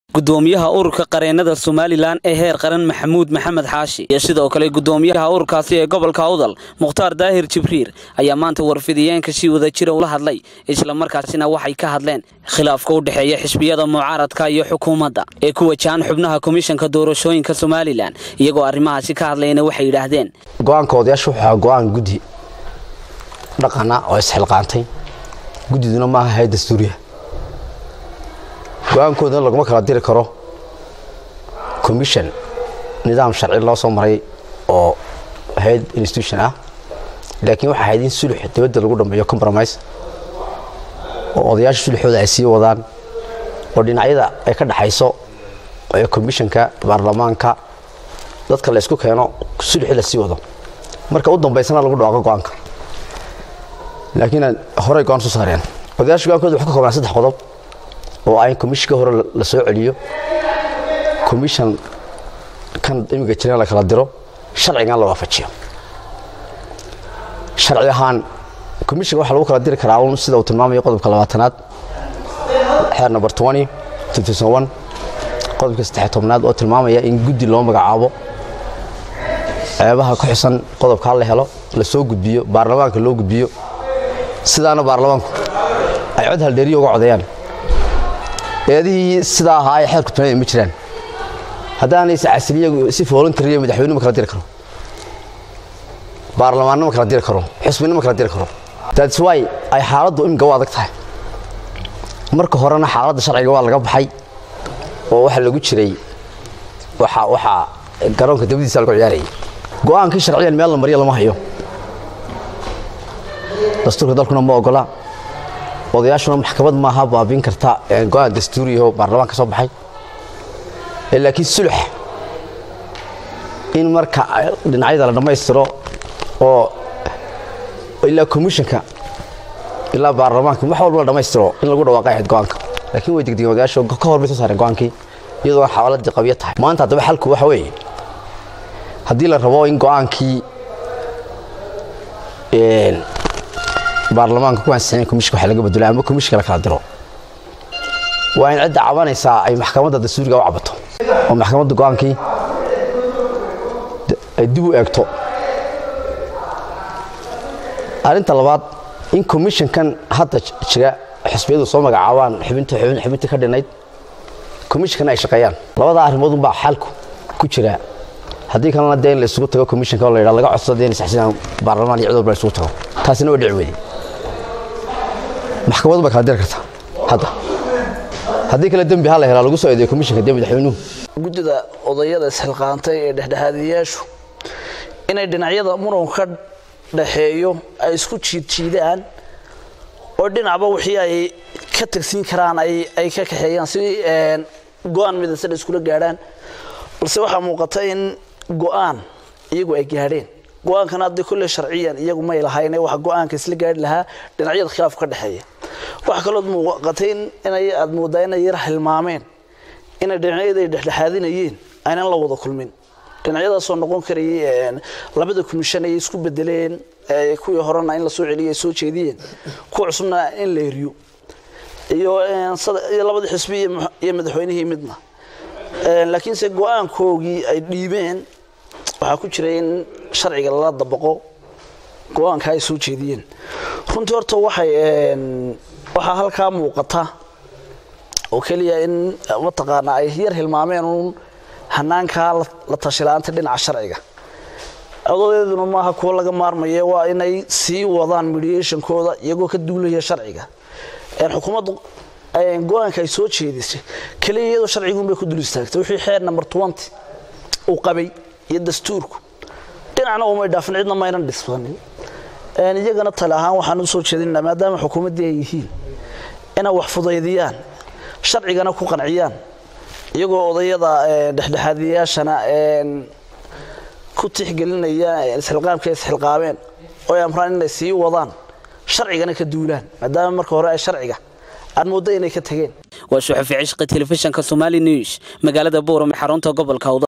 gudoomiyaha ururka qareenada somalilan ee heer qaran maxamuud maxamed xaashi iyo sidoo kale gudoomiyaha ururkaasi ee gobolka awdal mukhtaar daahir jibriir ayaa maanta warfidiyeenka si wada jira ula hadlay islamarkaasina waxay ka hadleen khilaafka u dhexeeya xisbiyada mucaaradka iyo xukuumadda ee ku wajahan xubnaha komishanka doorashooyinka somalilan iyagoo arrimahaasi ka hadlayna waxay yidhaahdeen go-aanka odayaasha wuxuu ahaa go-aan guddi dhaqana oo isxilqaantay guddiduna maaha hay dastuuriya go-aankoodana laguma kala diri karo commission nidaam sharci loo soo maray oo hay-ad institution ah laakiin waxaa ahayd in sulux dibadda lagu dhammeeyo compromise oo odayaasha suluxooda ay sii wadaan oo dhinacyada ay ka dhaxayso ee commissionka baarlamaanka dadka la isku keeno suluxii la sii wado marka u dambaysana lagu dhawaaqo go-aanka laakiin horey go-aan soo saareen odayaasha go-aankooda wuxuu ka koobnaa saddex qodob oo ah in commissionka hore la soo celiyo commission kan imiga jirana la kala diro sharcigan la waafajiyo sharci ahaan commissionka waxaa lagu kala diri karaa un sida uu tilmaamayo qodobka labaatanaad xeer number twenty two thousand one qodobka saddex tobnaad oo tilmaamaya in guddi loo magacaabo ceebaha ku xusan qodobkaa la helo la soo gudbiyo baarlamaanka loo gudbiyo sidaana baarlamaanku ay cod haldheeriyo uga codeeyaan eedihii sidaa ahaa ay xeerku tunaya ma jiraan haddaanay casiliya si voluntariya madaxweyne ma kala diri karo baarlamaanna ma kala diri karo xusbina ma kala diri karo that's why ay xaaladdu imika u adag tahay marka horena xaaladda sharciga waa laga baxay oo waxaa lagu jiray waxa waxaa garoonka dabadiisa lagu ciyaarayay go-aankii sharciyan meel la mariya lama hayo dastuurka dalkuna ma ogola odayaashuna maxkamad maaha baabiin karta go-aan dastuuriyaho baarlamaanka soo baxay laakiin sulux in marka dhinacyada la dhammaystiro oo ilaa commissionka ilaa baarlamaanka wax walba la dhammaystiro in lagu dhawaaqay ahayd go-aanka laakiin way degdegen odayaashu ka hor bay soo saareen go-aankii iyadoo xawaladii qabyo tahay maanta haddaba xalku waxa weeye haddii la rabo in go-aankii baarlamaanka ku ansixin komishinka waxa laga bedelo ama komishinka la kala diro waa in cidda cabanaysaa ay maxkamadda dastuuriga u cabato oo maxkamadda go-aankii ay dib u eegto arrinta labaad in komishinkan hadda jira xisbiyadu soo magacaabaan xubinta xubinta ka dhinayd komishinkan ay shaqeeyaan labadaa arrimood unbaa xalku ku jira haddii kalena dee in la isugu tago komishinka oo la yidhaha laga codsado dee in saxsinaan baarlamaan iyo cid walba la isugu tago taasina waa dhici weyday maxkamadu bay kala diri kartaa hadda haddii kale dembi ha la helaa lagu soo eedeeyo komishinka dee madaxweynuhu guddida odayada isxilqaantay ee dhexdhexaadiyayaashu inay dhinacyada muranku ka dhaxeeyo ay isku jiidjiidaan oo dhinacba wixii ay ka tagsiin karaan ay ka kaxeeyaan si go-aan midasada iskula gaadhaan balse waxaa muuqata in go-aan iyagu ay gaadheen go-aankana haddii kulle sharciyan iyagu may lahayne waxa go-aanka isla gaari lahaa dhinacyada khilaaf ka dhexeeya waxa kalood muuqatay inay aad moodaa inay yar hilmaameen inay dhinacyada ay dhexdhexaadinayeen aynan la wada kulmin dhinacyadaasoo noqon karayay labada komishan ay isku bedeleen kuwii horena in la soo celiyo ay soo jeediyeen kuwa cusubna in la eriyo iyo labadii xisbi iyo madaxweynihii midna laakiinse go-aankoogii ay dhiibeen waxaa ku jira in sharciga lala dabaqo go-aanka ay soo jeediyeen runtii horta waxay waxaa halkaa muuqata oo keliya in mataqaanaa ay yar hilmaameen uun hanaankaa la tashilaanta dhinaca sharciga odadeeduna maaha kuwo laga maarmaya waa inay sii wadaan mediationkooda iyagoo ka duulaya sharciga xukuumaddu go-aanka ay soo jeedisay keliya iyadoo sharciguunbay ku dul istaagtay wixii xeer number twenty uu qabay iyo dastuurku dhinacna umay dhaafin cidna maynan dhisbanin iyagana tale ahaan waxaan u soo jeedinaa maadaama xukuumaddii ay yihiin inay wax fudaydiyaan sharcigana ku qanciyaan iyagoo odayada dhexdhexaadiyayaashana ku tixgelinaya isxilqaamka isxilqaameen oo ay amraan inay sii wadaan sharcigana ka duulaan maadaama marka hore ay sharciga aad mooddo inay ka tageen waa suxufi cishqi telefishinka somali news magaalada buuram xarunta gobolka